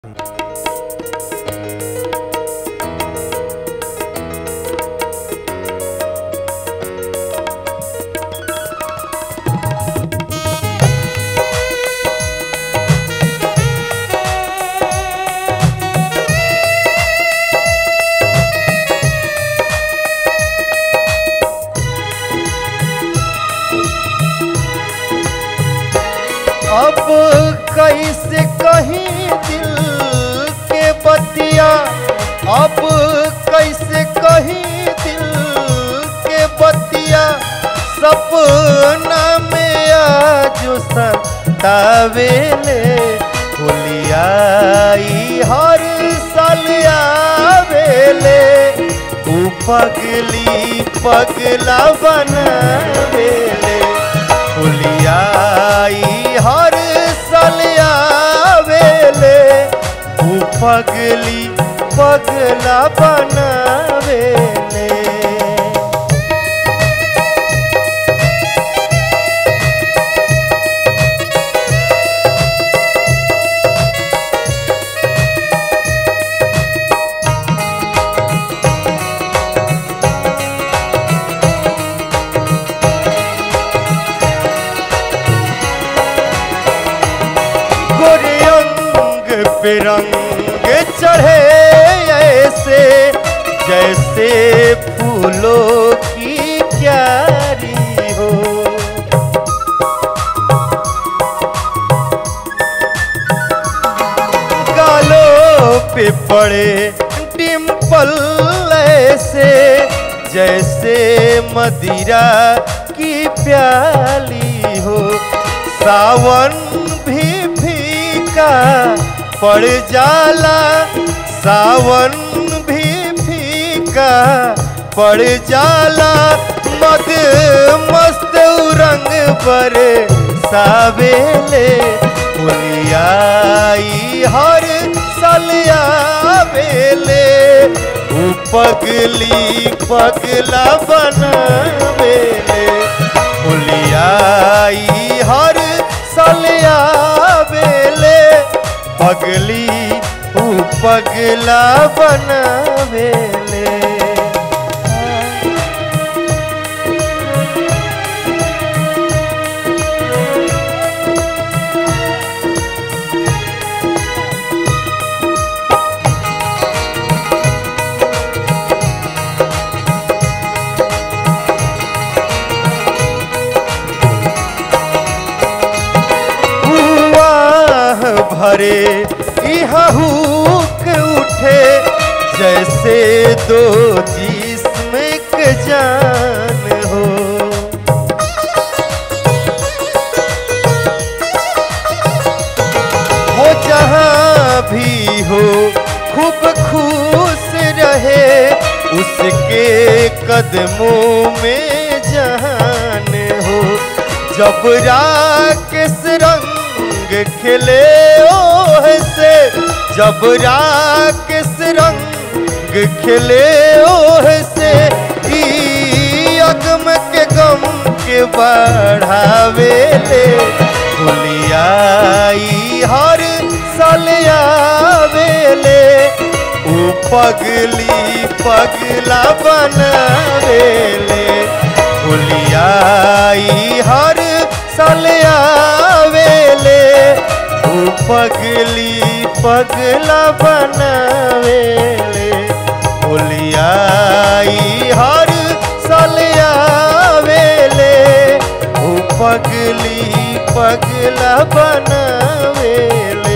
अब कैसे कहीं दिल के बतिया अब कैसे कहीं दिल के बतिया सपना में आज सतावेले होलियाई हर साल आवेले ऊ पगली पगला बनावेले होलियाई हर साल आवेले ऊ पगली पगला बनावेले गोरे अंग पे रंग चढ़े ऐसे जैसे फूलों की क्यारी हो गालों पे पड़े डिम्पल ऐसे जैसे मदिरा की प्याली हो सावन भी फीका पड़ जाला सावन भी फीका पड़ जाला मद मस्त रंग पर सावेले होलियाई हर साल आवेले ऊ पगली पगला बनावेले होलियाई हर साल आवेले पगली ऊ पगला बनावेले हुआह भरे इहूक उठे जैसे दो जिस्म के जान हो हो जहाँ भी हो खूब खुश रहे उसके कदमों में जहान हो जब राकेश रंग खिले ओह से जब राकेश रंग खिले ओह से ई अगम के गम के बढ़ावेले होलियाई हर साल आवेले ऊ पगली पगला बनावेले होलियाई हर साल आवेले ऊ पगली पगला बनावेले होलियाई हर साल आवेले ऊ पगली पगला बनावेले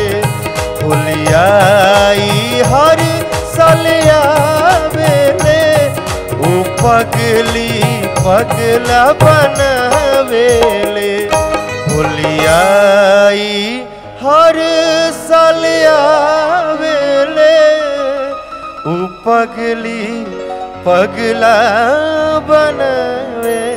होलियाई हर साल आवेले ऊ पगली पगला बनावेले होलियाई हर साल आवेले ऊ पगली पगला बनावेले